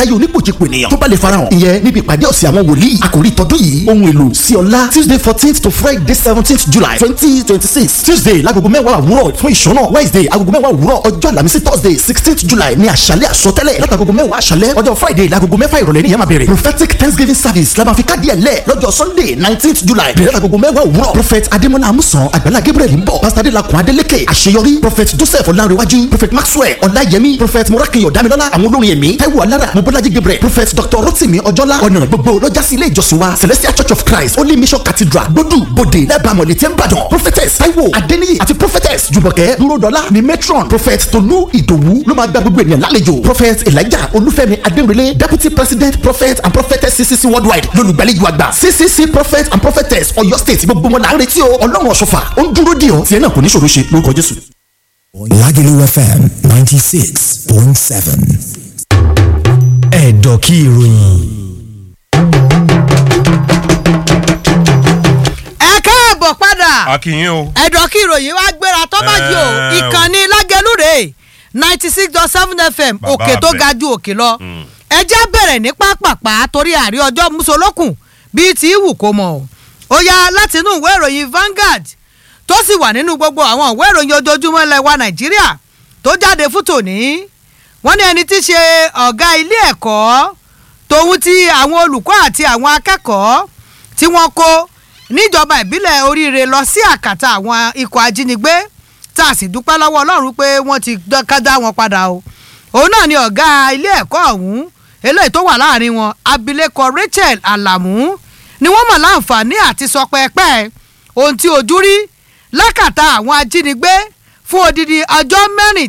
ayé onípòjìpò ènìyàn tó bá lè farahàn ìyẹn níbi ìpàdé ọ̀sẹ̀ àwọn wòlíì àkòrí tọdún yìí ohun èlò sí ọlá tuesday fourteenth to friday seventeenth july twenty twenty six tuesday lágogo mẹ́wàá òwúrọ̀ fún ìṣọ́nà wednesday agogo mẹ́wàá òwúrọ̀ ọjọ́ àlàmísì thursday sixteenth july ní àṣálẹ́ àsọtẹ́lẹ̀ látàgogo mẹ́wàá àṣálẹ́ ọjọ́ friday lágogo mẹ́fà ìrọ̀lẹ́ nìyẹn máa bẹ̀rẹ̀ prophetic thanksgiving service la máa fi káàdì ẹ̀ lẹ̀ lọ́jọ́ sunday nineteenth july bẹ̀rẹ̀ lágogo mẹ́wàá òwúrọ̀ prophet adémọlá amusan àgbàlá gabriel ń bọ̀ pastor adélakùn adélékè àṣeyọrí prophet joseph ọlárẹ̀wájú prophet maxwell ọláyẹmí prophet morakiyo damilọ́lá àwọn olórin ẹ̀mí taiwo alára mobolaji gabriel prophet dr rotimi ọjọ́lá ọ̀nà gbogbo lọ́jà sí ilé ìjọsìn wa celestial church of christ holy mission cathedral gbódù bòde lẹ́bàámọ̀lẹ̀ tẹ́ ń bàdàn prophetess taiwo adéníyì àti prophetess jùmọ̀kẹ́ dúródọ́lá ni matron prophet tolú ìdòwú ló máa gba gbogbo ènìyàn lálejò prophet elijah olúfẹ́mi adéròlé deputy president prophet and prophetess ccc worldwide lólùgbàlejò àgbà ccc prophet and prophetess ọ̀yọ́ state gbogbo wọn là ń retí o ọlọ́run ọ̀ṣọ́fà ó ń dúró dì ọ́ tiẹ̀ náà kò ní ṣòro ṣe lórúkọ jésù. Lagelu FM 96.7. Ẹ̀dọ̀kí ìròyìn. ẹ káàbọ̀ padà akínyìn o. ẹ̀dọ̀ kí ìròyìn wá gbéra tó bá yìí o Ẹ o. ìkànnì lágẹ̀lú rè ninety six dot seven fm Bàbá òkè tó abẹ. ga ju òkè lọ ẹ jẹ́ bẹ̀rẹ̀ ní pápápá torí àrí ọjọ́ musolókun bíi ti wù kó mọ̀ o ó yá láti inú ìwé ìròyìn Vanguard tó sì wà nínú gbogbo àwọn ìwé ìròyìn ojoojúmọ́ ilẹ̀ wa Nàìjíríà tó jáde fún tòní wọ́n ní ẹni tí í ṣe ọ̀gá ilé ẹ̀kọ́ tòun ti àwọn olùkọ́ àti àwọn akẹ́kọ̀ọ́ tí wọ́n kó níjọba ìbílẹ̀ oríire lọ sí àkàtà àwọn ikọ̀ ajínigbé tá a sì dúpẹ́ lọ́wọ́ ọlọ́run pé wọ́n ti dá wọn padà o òun náà ni ọ̀gá ilé ẹ̀kọ́ ọ̀hún eléyìí tó wà láàrin wọn abilékọ Rachel Alamu ni wọ́n mọ̀ láǹfààní àti sọ pẹ́ẹ́pẹ́ ohun tí ojú rí lákàtà àwọn ajínigbé fún odidi ọjọ́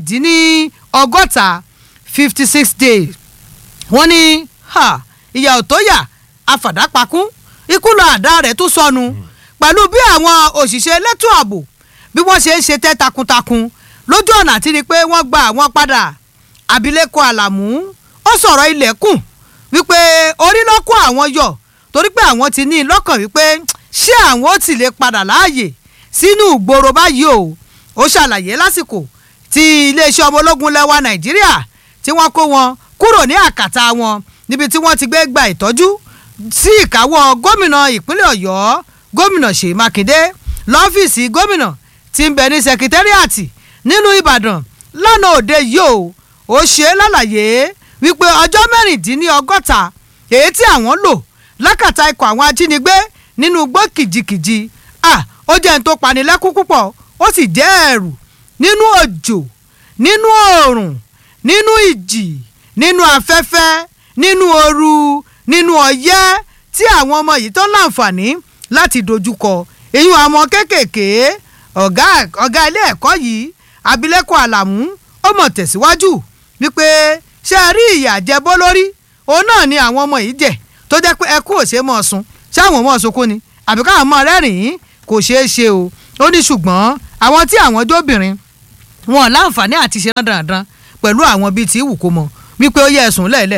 mẹ́rìndínlọ́gọ́ta fifty six days wọ́n ní ha, ìyà ò tó yà àfàdápakún ikú lọ àdá rẹ̀ tún sọnù pẹ̀lú bí àwọn òṣìṣẹ́ elétò ààbò bí wọ́n ṣe ń ṣe tẹ́ takuntakun lójú ọ̀nà àti rí i pé wọ́n gba àwọn padà abilékọ àlàmú ó sọ̀rọ̀ ilẹ̀kùn wípé orí ló kó àwọn yọ torí pé àwọn ti ní i lọ́kàn wípé ṣé àwọn ó ti lè padà láàyè sínú ìgboro báyìí o ó ṣàlàyé lásìkò tí iléeṣẹ́ ọmọ ológun lẹ́wà nàìjíríà tí wọ́n kó wọn kúrò ní àkàtà wọn níbi tí wọ́n ti gbé gba ìtọ́jú sí ìkáwọ́ gómìnà ìpínlẹ̀ ọ̀yọ́ gómìnà ṣèyí mákindé lọ́fíìsì gómìnà tí ń bẹ ní sekitẹ́ríàtì nínú ìbàdàn lánàá òde yìí o ó ṣe é lálàyé wípé ọjọ́ mẹ́rìndínlọ́gọ́ta èyí tí àwọn lò lákàtà ikọ̀ àwọn ajínigbé nínú igbó kìjikìji à ó jẹ́ ní tó panilẹ́kún púpọ̀ ó sì jẹ́ ẹ̀rù nínú òjò nínú oòrùn nínú ìjì nínú afẹ́fẹ́ nínú ooru nínú ọyẹ́ tí àwọn ọmọ yìí tó láǹfààní láti dojúkọ èyí àwọn kéékèèké ọ̀gá ọ̀gá ilé ẹ̀kọ́ yìí abilékọ àlàmú ó mọ̀ tẹ̀síwájú wípé ṣé ẹ rí ìyà jẹbó lórí òun náà ni àwọn ọmọ yìí jẹ tó jẹ́ pé ẹkú ò ṣe é mọ̀ sun ṣé àwọn ọmọ sunkún ni àbí káwọn ọmọ rẹ́rìn-ín kò ṣeé ṣe o ó ní ṣùgbọ́n àwọn tí àwọn jóbìnrin wọn láǹfààní àti ṣe dandan pẹ̀lú àwọn bíi ti wù kó mọ wípé ó yẹ ẹ̀sùn lẹ́ẹ̀lẹ́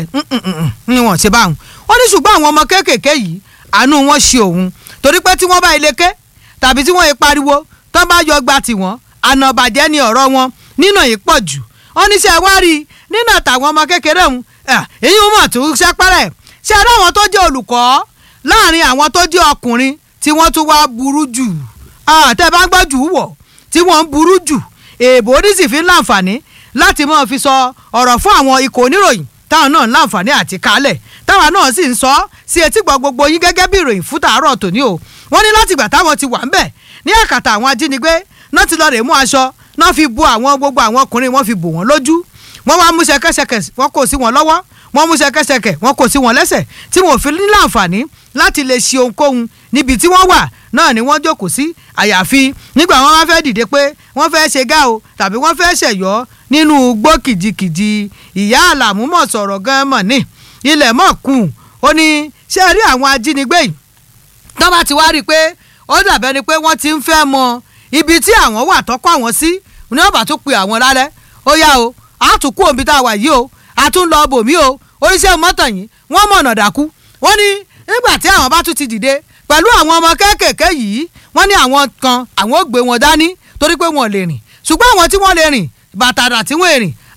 ni wọ́n ṣe báwọn ó ní ṣùgbọ́n àwọn ọmọ kéékèèké yìí àánú wọn ṣe òun torí pé tí wọ́n bá ilé ké tàbí tí wọ́n yẹ pariwo tó bá yọ gba tiwọn àna bàjẹ́ ni ọ̀rọ̀ wọn nínà yìí pọ̀ jù wọ́n ní ṣe wá rí i nínú àtàwọn ọmọ kékeré òun èyí wọn mọ̀ tó ṣẹ́pẹ́rẹ́ ṣe rí àwọn tó jẹ́ olùkọ́ láàrin àwọn tó jẹ́ ọkùnrin tí wọ́n tún wá burú jù tẹ́ bá gbọ́ jù wọ̀ tí wọ́n ń burú jù èèbò oníṣì fi ń láǹfààní láti máa fi sọ ọ̀rọ̀ fún àwọn ikọ̀ oníròyìn táwọn náà ń láǹfààní àti kálẹ̀ táwọn náà sì ń sọ sí etí gbọ́ gbogbo yín gẹ́gẹ́ bí ìròyìn fún tàárọ̀ tòní o wọ́n ní látìgbà táwọn ti wà ń bẹ̀ ní àkàtà àwọn ajínigbé náà ti lọ rè mú aṣọ náà fi bu àwọn gbogbo àwọn ọkùnrin wọn fi bò wọ́n lójú wọ́n wá mú ṣẹ̀kẹ̀ṣẹ̀kẹ̀ wọ́n kò sí wọn lọ́wọ́ wọ́n mú ṣẹ̀kẹ̀ṣẹ̀kẹ̀ wọ́n kò sí wọn lẹ́sẹ̀ tí wọn ò fi ní láǹfààní láti lè ṣe ohunkóhun níbi tí wọ́n wà náà ni wọ́n jókòó sí àyàfi nígbà wọn wá fẹ́ dìde pé wọ́n fẹ́ ṣe gá o tàbí wọ́n fẹ́ ṣẹ̀yọ́ nínú igbó kìjikìji ìyá àlàmú mọ̀ sọ̀rọ̀ gan mọ̀ ní ilẹ̀ mọ̀ kù ó ní ṣé ẹ rí àwọn ajínigbé yìí tó bá ti wá rí i pé ó dàbẹ́ ni pé wọ́n ti ń fẹ́ mọ ibi tí àwọn wà tọ́kọ̀ àwọn sí ní ọ̀bà tó pe àwọn lálẹ́ ó yá o a tún kú òbí tá a wà yìí o a tún lọ bòmí o oníṣẹ́ mọ́tò yìí wọ́n mọ̀nà dàkú wọ́n ní nígbà tí àwọn bá tún ti dìde pẹ̀lú àwọn ọmọ kéékèèké yìí wọ́n ní àwọn kan àwọn ò gbé wọn dání torí pé wọn lè rìn ṣùgbọ́n àwọn tí wọ́n lè rìn bàtàdà tí wọ́n rìn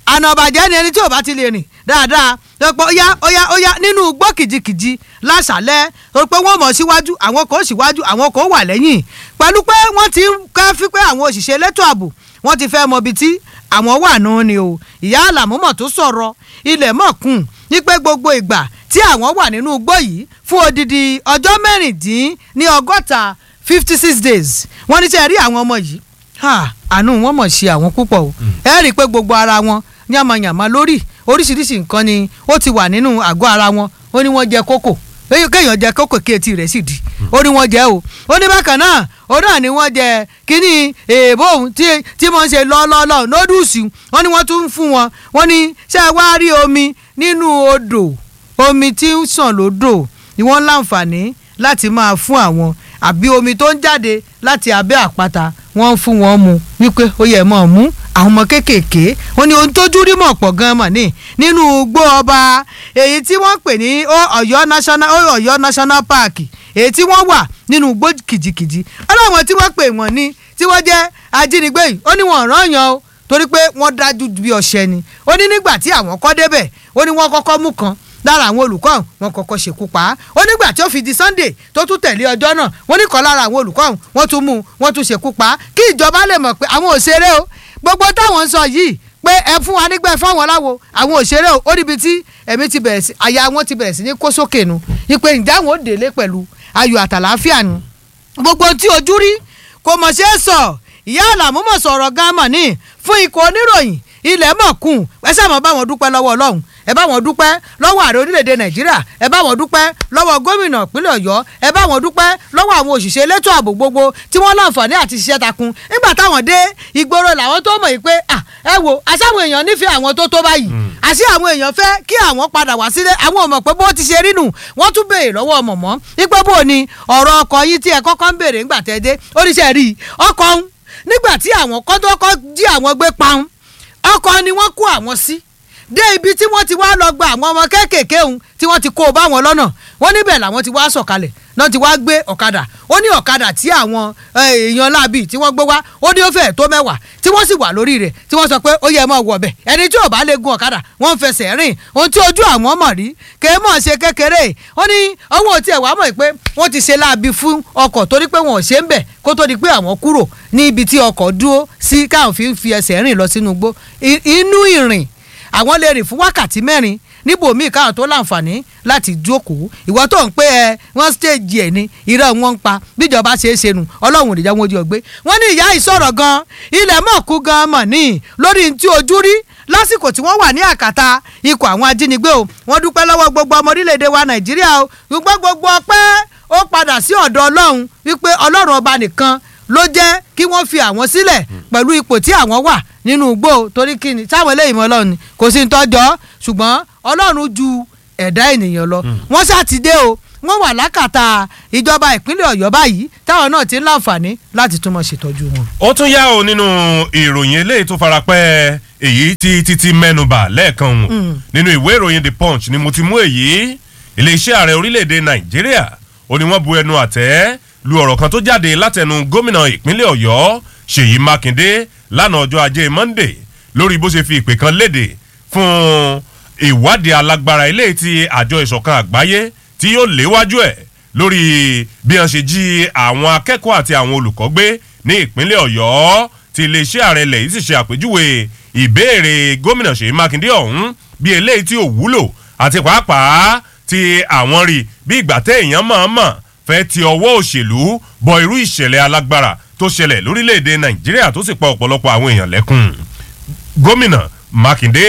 àna ọ̀bàjẹ́ ni ẹni tí ò bá ti lè rìn dáadáa lọ́pọ̀ óyá óyá óyá nínú gbọ́ kìjikìji láṣàlẹ̀ tó pé wọ́n mọ̀ síwájú àwọn kan síwájú àwọn kan wà lẹ́yìn pẹ̀lú pé wọ́n ti ń ká fi pé àwọn òṣìṣẹ́ elétò ààbò wọ́n ti fẹ́ mọ ibi tí àwọn wà nù ni o ìyá àlàmúmọ̀ tó sọ̀rọ̀ ilẹ̀ mọ̀kùn ní pé gbogbo ìgbà tí àwọn wà nínú igbó yìí fún odidi ọjọ́ mẹ́rìndín ní ọgọ́ta fifty six days wọ́n ní sẹ́ rí àwọn ọmọ yìí ha, àánú wọn mọ̀ ṣe àwọn púpọ̀ o ẹ rí i pé gbogbo ara wọn yàmàyàmà lórí oríṣiríṣi nǹkan ni ó ti wà nínú àgọ́ ara wọn ó ní wọ́n jẹ kókò Kéèyàn- kéèyàn jẹ kókò kí etí rẹ̀ sì di ó ní wọ́n jẹ o ó ní bákan náà ó náà ni wọ́n jẹ kínní èèbó òun tí tí wọ́n ń ṣe lọ́ọ́lọ́ọ́lọ́ nódùsì wọ́n ní wọ́n tún ń fún wọn wọ́n ní ṣé ẹ wá rí omi nínú odò omi tí ń sàn lódò ni wọ́n láǹfààní láti máa fún àwọn àbí omi tó ń jáde láti abẹ́ àpáta wọ́n ń fún wọn mu wípé ó yẹ mọ́ mú àwọn ọmọ kéékèèké wọ́n ní ohun tójú rí mọ̀ pọ̀ gan-an mọ̀ ní nínú igbó ọba èyí tí wọ́n pè ní ó Ọ̀yọ́ national ó Ọ̀yọ́ national park èyí tí wọ́n wà nínú igbó kìjikìji ọlọ́wọ́n tí wọ́n pè wọ́n ní tí wọ́n jẹ́ ajínigbé yìí ó ní wọ́n rán yan o torí pé wọ́n dájú bí ọ̀sẹ̀ ni ó ní nígbà tí àwọn kọ́ débẹ̀ ó ní wọ́n kọ́kọ́ mú kan lára àwọn olùkọ́ ọ̀hún wọn kọ́kọ́ ṣekú pa á ó nígbà tí ó fi di Sunday tó tún tẹ̀lé ọjọ́ náà wọ́n ní kan lára àwọn olùkọ́ ọ̀hún wọ́n tún mú un wọ́n tún ṣekú pa á kí ìjọba lè mọ̀ pé àwọn òṣèré o gbogbo táwọn ń sọ yìí pé ẹ fún wa nígbà fáwọn láwo àwọn òṣèré o ó níbi tí ẹ̀mí ti bẹ̀rẹ̀ sí àyà wọn ti bẹ̀rẹ̀ sí ní kó sókè nu ìpè ǹjẹ́ àwọn ò délé pẹ̀lú ayọ̀ àtàlàáfíà nu gbogbo tí ojú rí kò mọ̀ ṣe é sọ ìyá àlàmú mọ̀ sọ̀rọ̀ gan mọ̀ ní fún ikọ̀ oníròyìn ilẹ̀ mọ̀ kùn ẹ sáà mọ̀ bá wọn dúpẹ́ lọ́wọ́ ọlọ́run ẹ bá wọn dúpẹ́ lọ́wọ́ ààrẹ orílẹ̀-èdè nàìjíríà ẹ bá wọn dúpẹ́ lọ́wọ́ gómìnà ìpínlẹ̀ ọ̀yọ́ ẹ bá wọn dúpẹ́ lọ́wọ́ àwọn òṣìṣẹ́ elétò ààbò gbogbo tí wọ́n láǹfààní àti ṣiṣẹ́ takun nígbà táwọn dé ìgboro làwọn tó mọ̀ yìí pé à ẹ wo àṣàwọn èèyàn nífẹ̀ẹ́ àwọn tó tó báyìí àṣì àwọn èèyàn fẹ́ kí àwọn padà wá sílé àwọn ò mọ̀ pé bó ti ṣe rí nù wọ́n tún béèrè lọ́wọ́ mọ̀mọ́ wípé bó ni ọ̀rọ̀ ọkọ̀ yìí tí ẹ kọ́kọ́ ń béèrè ńgbà tẹ́ dé oníṣẹ́ rí i ọkọ̀ ń nígbà tí àwọn kọ́ńtọ́kọ́ jí àwọn gbé paun ọkọ̀ ni wọ́n kó àwọn sí dé ibi tí wọ́n ti wá lọ gba àwọn ọmọ kéékèèké òun tí wọ́n ti kó o bá wọn lọ́nà wọ́n níbẹ̀ làwọn ti wá sọ̀kalẹ̀ náà ti wá gbé ọ̀kadà ó ní ọ̀kadà tí àwọn eh, èèyàn láàbì tí wọ́n gbé wá ó ní ó fẹ́ẹ̀ tó mẹ́wàá tí wọ́n sì wà lórí rẹ̀ tí wọ́n sọ pé ó yẹ mọ́ wọ̀ bẹ̀ ẹni tí ò bá lè gun ọ̀kadà wọ́n ń fẹsẹ̀ rìn ohun tí ojú àwọn mọ̀ rí kè é mọ̀ ṣe kékeré ó ní owó tí ẹ̀ wá mọ̀ pé wọ́n ti ṣe láabi fún ọkọ̀ torí pé wọn ò ṣe ń bẹ̀ kó tó di pé àwọn kúrò ní ibi tí ọkọ̀ dúró sí káwọn fi ń fi ẹsẹ̀ rìn lọ sínú igbó I- inú ìrìn àwọn lè rìn fún wákàtí mẹ́rin níbòmíì káwọn tó láǹfààní láti jókòó ìwọ tó ń pé ẹ wọ́n stéèjì ẹ̀ ní irọ́ wọn ń pa bíjọba ṣe é ṣe nù ọlọ́run ò ní jẹ́ wọn ojú ọgbẹ́ wọ́n ní ìyá ìsọ̀rọ̀ gan ilẹ̀ mọ̀ kú gan mọ̀ ní lórí tí ojú rí lásìkò tí wọ́n wà ní àkàtà ikọ̀ àwọn ajínigbé o wọ́n dúpẹ́ lọ́wọ́ gbogbo ọmọ orílẹ̀-èdè wa nàìjíríà o ṣùgbọ́n gbogbo ọpẹ́ ó padà sí ọ̀dọ̀ ọlọ́run wípé ọlọ́run ọba nìkan ló jẹ́ kí wọ́n fi àwọn sílẹ̀ pẹ̀lú ipò tí àwọn wà nínú igbó torí kí ni táwọn eléyìí mọ ọlọ́run ni kò sí ní tọ́jọ́ ṣùgbọ́n ọlọ́run ju ẹ̀dá ènìyàn lọ wọ́n ṣàtidé o wọ́n wà lákàtà ìjọba ìpínlẹ̀ ọ̀yọ́ báyìí táwọn náà ti ń láǹfààní láti túnmọ̀ ṣètọ́jú wọn. ó tún yá o nínú ìròyìn eléyìí tó farapẹ́ èyí tí títí mẹ́nubà lẹ́ẹ̀kan hùn nínú ìwé ìròyìn the punch ni mo ti mú èyí iléeṣẹ́ ààrẹ orílẹ̀-èdè nàìjíríà ó ní wọ́n bu ẹnu àtẹ́ lu ọ̀rọ̀ kan tó jáde látẹnu gómìnà ìpínlẹ̀ ọ̀yọ́ ṣèyí mákindé lánàá ọjọ́ ajé monday lórí bó ṣe fi ìpè kan léde fún ìwádìí alágbára eléyìí tí àjọ ìṣọ̀kan àgbáyé tí yóò léwájú ẹ̀ lórí bí wọ́n ṣe jí àwọn akẹ́kọ̀ọ́ àti àwọn olùkọ́ gbé ní ìpínlẹ̀ ọ̀yọ́ tí iléeṣẹ́ ààrẹ ilẹ̀ yìí sì ṣe àpèjúwe ìbéèrè gómìnà ṣèyí mákindé ọ̀hún bí eléyìí tí ò wúlò àti pàápàá tí àwọn rí bí ìgbà tẹ́ èèyàn mọ̀ọ́mọ̀ fẹ́ ti ọwọ́ òṣèlú bọ irú ìṣẹ̀lẹ̀ alágbára tó ṣẹlẹ̀ lórílẹ̀‐èdè nàìjíríà tó sì pa ọ̀pọ̀lọpọ̀ àwọn èèyàn lẹ́kùn gómìnà mákindé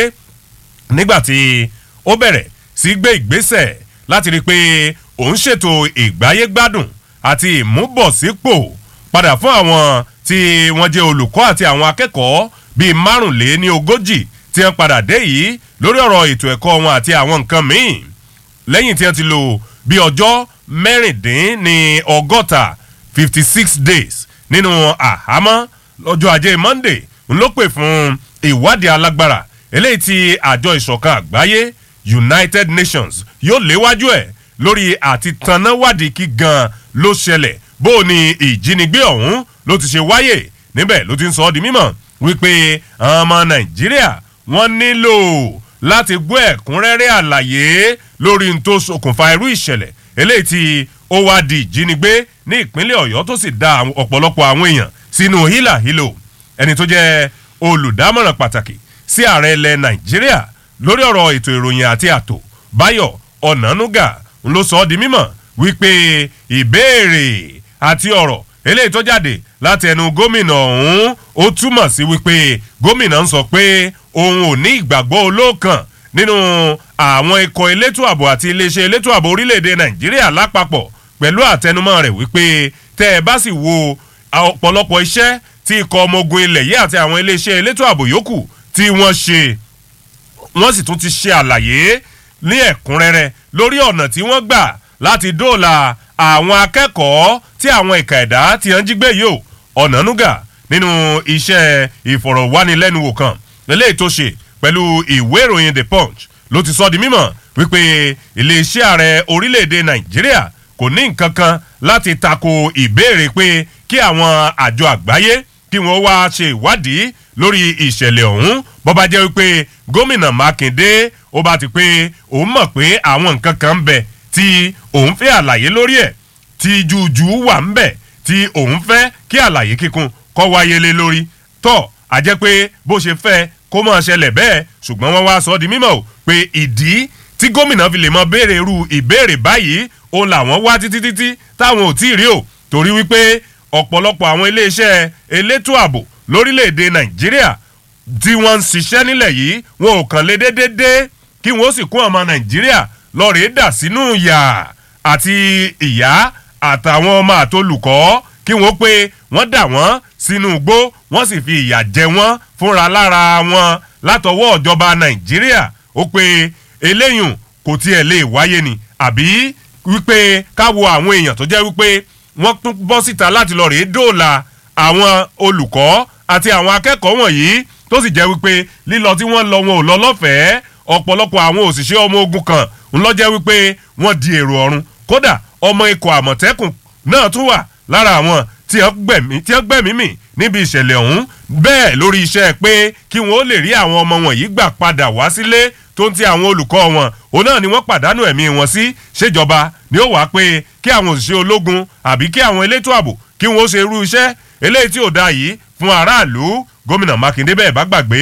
nígbàtí ó bẹ̀rẹ̀ sí gbé ìgbésẹ̀ láti rí i pé òun ṣètò ìgbáyégbádùn àti ìmúbọ̀sípò padà fún àwọn tí wọ́n jẹ́ olùkọ́ àti àwọn akẹ́kọ̀ọ́ bíi márùnléní ogójì tí wọ́n padà dé yìí lórí ọ̀rọ̀ ètò ẹ̀kọ́ wọn àti àwọn nǹkan míì lẹ́yìn tí wọ́n ti lò bí ọjọ́ mẹ́rìndínní ọgọ́ta fifty six days nínú àhámọ́ lọ́jọ́ ajé monday ń ló pè fún ìwádìí alágbára eléyìí tí àjọ ìṣọ̀kan àgbáyé united nations yóò léwájú ẹ̀ lórí àti tanáwádìí kí gan ló ṣẹlẹ̀ bó o ní ìjínigbé ọ̀hún ló ti ṣe wáyè níbẹ̀ ló ti ń sọ ọ́ di mímọ̀ wípé àwọn ọmọ nàìjíríà wọ́n nílò láti gbọ́ ẹ̀kúnrẹ́rẹ́ àlàyé lórí n tó ṣokùnfà irú ìṣẹ̀lẹ̀ eléyìí tí ó wá di ìjínigbé ní ìpínlẹ̀ ọ̀yọ́ tó sì da àwọn- ọ̀pọ̀lọpọ̀ àwọn èèyàn sínú hílàhílò ẹni tó jẹ́ olùdámọ̀ràn pàtàkì sí ààrẹ ilẹ̀ nàìjíríà lórí ọ̀rọ̀ ètò ìròyìn àti ààtò báyọ̀ ọ̀nànúgà ń ló sọ ọ́ di mímọ̀ wípé ìbéèrè àti ọ̀rọ̀ eléyìí tó jáde láti ẹnu gómìnà ọ̀hún ó túmọ̀ sí wípé gómìnà ń sọ pé òun ò ní ìgbàgbọ́ olóòkàn nínú àwọn ikọ̀ elétò ààbò àti iléeṣẹ́ elétò ààbò orílẹ̀-èdè nàìjíríà lápapọ̀ pẹ̀lú àtẹnumọ́ rẹ̀ wípé tẹ́ ẹ bá sì wo ọ̀pọ̀lọpọ̀ iṣẹ́ tí ikọ̀ ọmọ ogun ilẹ̀ yìí àti àwọn iléeṣẹ́ elétò ààbò yòókù tí wọ́n ṣe wọ́n sì tún ti ṣe àlàyé ní ẹ̀kúnrẹ́rẹ́ lórí ọ̀nà tí wọ́n gbà láti dóòlà àwọn akẹ́kọ̀ọ́ tí àwọn ìka ẹ̀dá ti ń jí gbé yìí o ọ̀nànúgà nínú iṣẹ́ ìfọ̀rọ̀wánilẹ́nuwò kan eléyìí tó ṣe pẹ̀lú ìwé ìròyìn the punch ló ti sọ di mímọ̀ wípé iléeṣẹ́ ààrẹ orílẹ̀-èdè nàìjíríà kò ní nǹkan kan láti tako ìbéèrè pé kí àwọn àjọ àgbáyé kí wọ́n wá ṣe ìwádìí lórí ìṣẹ̀lẹ̀ ọ̀hún bó bá jẹ́ wípé gómìnà mákindé ó bá ti pé òun mọ̀ pé àwọn nǹkan kan ń bẹ tí òun fẹ́ àlàyé lórí ẹ̀ tí jújù wà ń bẹ tí òun fẹ́ kí àlàyé kíkún kọ́ wáyé lé lórí tọ́ a jẹ́ pé bó ṣe fẹ́ kó máa ṣẹlẹ̀ bẹ́ẹ̀ ṣùgbọ́n wọ́n wá sọ ọ́ di mímọ̀ o pé ìdí tí gómìnà fi lè mọ béèrè irú ìbéèrè báyìí ó làwọn wá títí títí táwọn ò tí ì rí o torí wípé ọ̀pọ̀lọpọ̀ àwọn iléeṣẹ́ elétò ààbò lórílẹ̀‐èdè nàìjíríà tí wọ́n ń ṣiṣẹ́ nílẹ̀ yìí wọn ò kàn lé déédéé kí wọ́n ó sì kún ọmọ nàìjíríà lọ́ọ̀rẹ́ dà sínú ìyà àti ìyá àtàwọn ọmọ àtolùkọ́ kí wọ́n pé wọ́n dà wọ́n sínú igbó wọ́n sì fi ìyà jẹ wọ́n fúnra lára wọn látọwọ́ ìjọba nàìjíríà ó pé eléyùn kò tiẹ̀ lè wáyé ni àbí wípé káwo àwọn èèyàn tó jẹ́ wípé wọ́n tún bọ́ síta láti lọ rèé dóòlà àwọn olùkọ́ àti àwọn akẹ́kọ̀ọ́ wọ̀nyí tó sì jẹ́ wípé lílọ tí wọ́n lọ wọn ò lọ lọ́fẹ̀ẹ́ ọ̀pọ̀lọpọ̀ àwọn òṣìṣẹ́ ọmọ ogun kan ń lọ jẹ́ wípé wọ́n di èrò ọ̀run kódà ọmọ ikọ̀ àmọ̀tẹ́kùn náà tún wà lára àwọn tí wọ́n gbẹ̀mí tí wọ́n gbẹ̀mí mì níbi ìṣẹ̀lẹ̀ ọ̀hún bẹ́ẹ̀ lórí iṣẹ́ pé kí wọ́n ó lè rí àwọn ọmọ wọ̀nyí gbà padà wá sílé tó ń ti àwọn olùkọ́ wọn òun náà ni wọ́n pàdánù ẹ̀mí wọn sí ṣèjọba ni ó wàá pé kí àwọn òṣìṣẹ́ ológun àbí kí àwọn elétò ààbò kí wọ́n ó ṣe irú iṣẹ́ eléyìí tí ò dáa yìí fún aráàlú gómìnà mákindé bẹ́ẹ̀ bá gbàgbé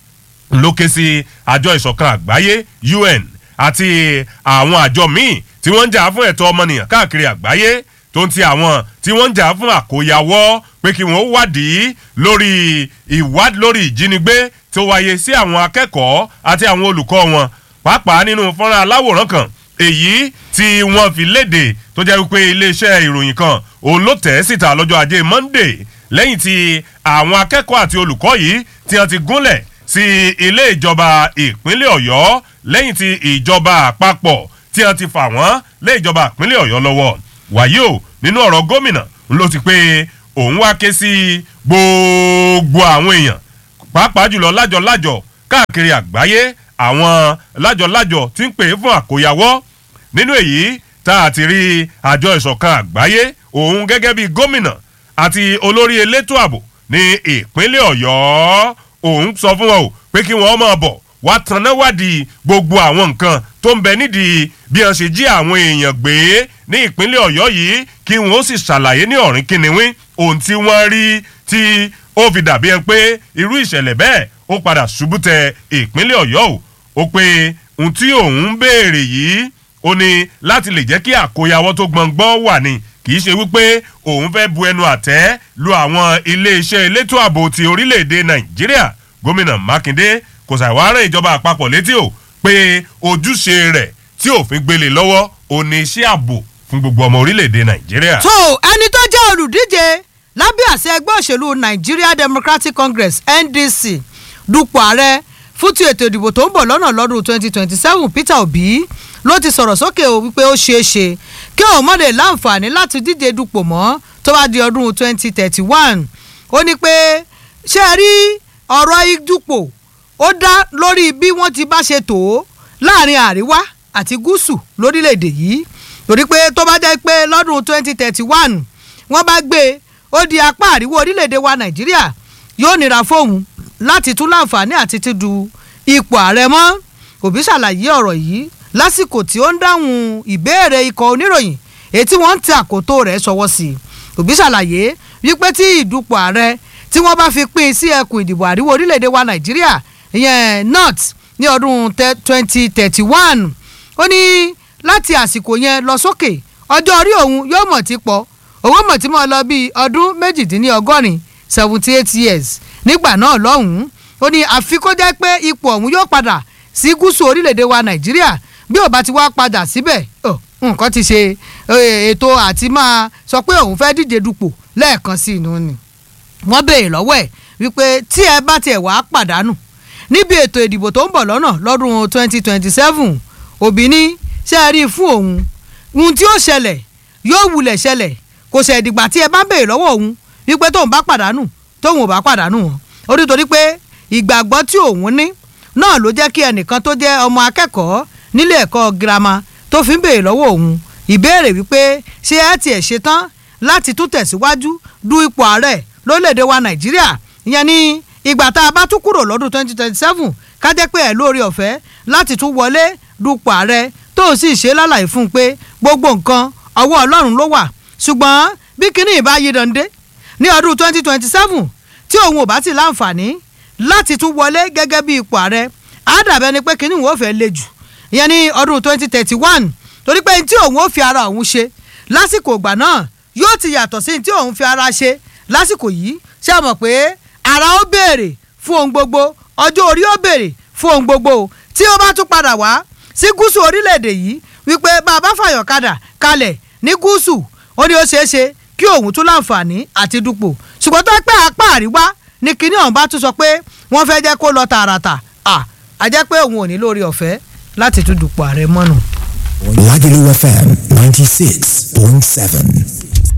ló ké sí àjọ ìṣọ̀kan àgbáyé un àti àwọn àjọ míì tí wọ́n ń jà fún ẹ̀tọ́ ọmọnìyàn káàkiri àgbáyé tó ń ti àwọn tí wọ́n ń jà fún àkóyawọ́ pé kí wọ́n wádìí lórí ìwádìí lórí ìjínigbé tó wáyé sí àwọn akẹ́kọ̀ọ́ àti àwọn olùkọ́ wọn pàápàá nínú fọ́nrán aláwòrán kan èyí tí wọ́n fi léde tó jẹ́ wípé iléeṣẹ́ ìròyìn kan òun ló tẹ̀ ẹ́ síta lọ́jọ́ ajé monday lẹ́yìn tí àwọn akẹ́kọ̀ọ́ àti olùkọ́ yìí tí wọ́n ti gúnlẹ̀ sí ilé ìjọba ìpínlẹ̀ ọ̀yọ́ lẹ́yìn tí ìjọba àpapọ̀ tí wọ́n ti fà wọ́n lé ìjọba ìpínlẹ̀ ọ̀yọ́ lọ́wọ́ wàyí o nínú ọ̀rọ̀ gómìnà ló ti pé òun wá ké sí gbogbo àwọn èèyàn pàápàá jùlọ lájọ-lájọ káàkiri àgbáyé àwọn lájọ-lájọ tí ń pè é fún àkóyawọ́ nínú èyí tá a ti rí àjọ ìṣọ̀kan àgbáyé òun gẹ́gẹ́ bí gómìnà àti olórí elétò ààbò ní ìpínlẹ̀ ọ̀yọ́ òun sọ fún wọn o pé kí wọ́n máa bọ̀ wá tanná wádìí gbogbo àwọn nǹkan tó ń bẹ nídìí bí wọ́n ṣe jí àwọn èèyàn gbé ní ìpínlẹ̀ ọ̀yọ́ yìí kí wọ́n ó sì ṣàlàyé ní ọ̀rìn kìnìún ohun tí wọ́n rí tí ó fi dàbí ẹni pé irú ìṣẹ̀lẹ̀ bẹ́ẹ̀ ó padà ṣubú tẹ ìpínlẹ̀ ọ̀yọ́ o ó pé ohun tí òun ń béèrè yìí ó ní láti lè jẹ́ kí àkóyawọ́ tó gbọ̀ngbọ́n wà ní kì í ṣe wípé òun fẹ́ bu ẹnu àtẹ́ lu àwọn iléeṣẹ́ elétò ààbò ti orílẹ̀-èdè nàìjíríà gómìnà mákindé kò ṣàwárẹ̀ ìjọba àpapọ̀ létí o pé ojúṣe rẹ̀ tí òfin gbélé lọ́wọ́ ò ní iṣẹ́ ààbò fún gbogbo ọmọ orílẹ̀-èdè nàìjíríà. tó ẹni tó jẹ́ olùdíje lábẹ́ àṣẹ ẹgbẹ́ òṣèlú nigeria democratic congress ndc dupò ààrẹ fún ti ètò ìdìbò tó ń bọ̀ lọ́nà lọ́dún 2027 peter obi ló ti sọ̀rọ̀ sókè o wípé ó ṣeé ṣe kí òun mọ̀lẹ́ láǹfààní láti díje dupò mọ́ tó bá di ọdún 2031 ó ní pé ṣé ẹ rí ọ̀rọ̀ ìdupò ó dá lórí bí wọ́n ti bá ṣe tò ó láàrin àríwá àti gúúsù lórílẹ̀‐èdè yìí torí pé tó bá jẹ́ pé lọ́dún 2031 wọ́n bá gbé e ó di apá àríwá orílẹ̀‐èdè wa nàìjíríà yóò nira fóun láti tún láǹfààní àti ti du ipò ààrẹ mọ́ òbí ṣàlàyé ọ̀rọ̀ yìí lásìkò tí ó ń dáhùn ìbéèrè ikọ̀ oníròyìn èyí tí wọ́n ń tẹ àkótó rẹ̀ sọwọ́ sí i òbí ṣàlàyé wípé tí ìdúpọ̀ ààrẹ tí wọ́n bá fi pín in sí ẹkùn ìdìbò àríwá orílẹ̀-èdè wa nàìjíríà ìyẹn north ní ọdún twenty thirty one ó ní láti àsìkò yẹn lọ sókè ọjọ́ orí òun yóò mọ̀ tí pọ̀ owó mọ̀ tí mo lọ bíi ọdún méjìdínlọ́gọ́rin seventy eight years nígbà náà lọ́hùn-ún ó ní àfi kó jẹ́ pé ipò ọ̀hún yóò padà sí gúúsù orílẹ̀-èdè wa nàìjíríà bí ò bá ti wá padà síbẹ̀ nǹkan ti ṣe ètò àti máa sọ pé òun fẹ́ díje dupò lẹ́ẹ̀kan sí inú ni wọ́n béèrè lọ́wọ́ ẹ̀ wípé tí ẹ bá tiẹ̀ wá pàdánù níbi ètò ìdìbò tó ń bọ̀ lọ́nà lọ́dún twenty twenty seven òbí ní ṣe é rí i fún òun ohun tí ó ṣẹlẹ̀ yóò wulẹ̀ ṣẹlẹ̀ kò ṣe ìdìgbà tí ẹ bá béèrè lọ́wọ́ òun wípé tóun bá pàdánù tóun ò bá pàdánù wọn ó ní torí pé ìgbàgbọ́ tí òun ní náà ló jẹ́ kí ẹnìkan tó jẹ́ ọmọ akẹ́kọ̀ọ́ nílé ẹ̀kọ́ girama tó fi ń béèrè lọ́wọ́ òun ìbéèrè wípé ṣé ẹ tiẹ̀ ṣetán láti tún tẹ̀síwájú du ipò ààrẹ lórílẹ̀‐èdè wa nàìjíríà ìyẹn ní ìgbà tá a bá tún kúrò lọ́dún twenty twenty seven ká jẹ́ pé ẹ̀ lórí ọ̀fẹ́ láti tún wọlé dupò ààrẹ tó sì ṣe lálàyé fún un pé gbogbo nǹkan ọwọ́ ọlọ́run ló wà ṣùgbọ́n bí kinní ìbá yí dande ní ọdún twenty twenty seven tí òun ò bá ti láǹfààní láti tún wọlé gẹ́gẹ́ bí ipò ààrẹ á dàbẹ́ ni pé kinní ìwọ́n fẹ́ le jù ìyẹn ní ọdún twenty thirty one torí pé tí òun ó fi ara òun ṣe lásìkò ìgbà náà yóò ti yàtọ̀ sí tí òun fi ara ṣe lásìkò yìí ṣé ẹ mọ̀ pé ara ó béèrè fún ohun gbogbo ọjọ́ orí ó béèrè fún ohun gbogbo tí ó bá tún padà wá sí gúúsù orílẹ̀-èdè yìí wípé bàbá fàyọ̀kadà kalẹ̀ ní gúúsù ó ní ó ṣeé ṣe kí òun tún láǹfààní àti dupò ṣùgbọ́n tó pẹ́ apá àríwá ní kinní ọ̀hún bá tún sọ pé wọ́n fẹ́ jẹ́ kó lọ tààràtà à jẹ́ pé òun ò ní lórí ọ̀fẹ́ láti tún dupò ààrẹ mọ́nù. Lagelu FM 96.7.